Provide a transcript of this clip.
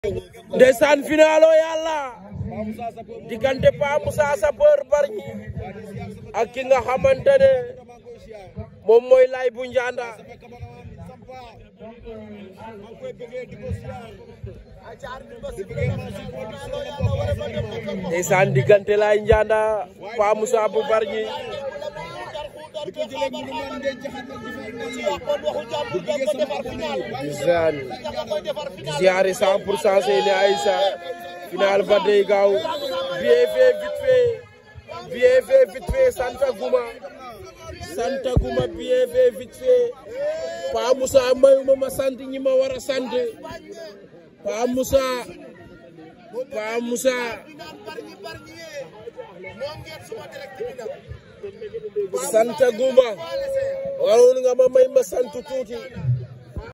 ndeysaan finalo yàlla diggante Pa Moussa Sapeur Bargny ak ki nga xamante ne moom mooy lay bu njanda ndeysaan diggante lay njanda Pa Moussa bu Bargny ndeysaan ziare 100 pour cent Seyni Aïssa final ba day gaaw bien fait vite fait bien fait vite fait Santa Guma Santa Guma bien fait vite fait Pa Moussa mayuma ma sant ñi ma war a sant Pa Moussa Pa Moussa Santa Guma waroon nga ma may ma sant tuuti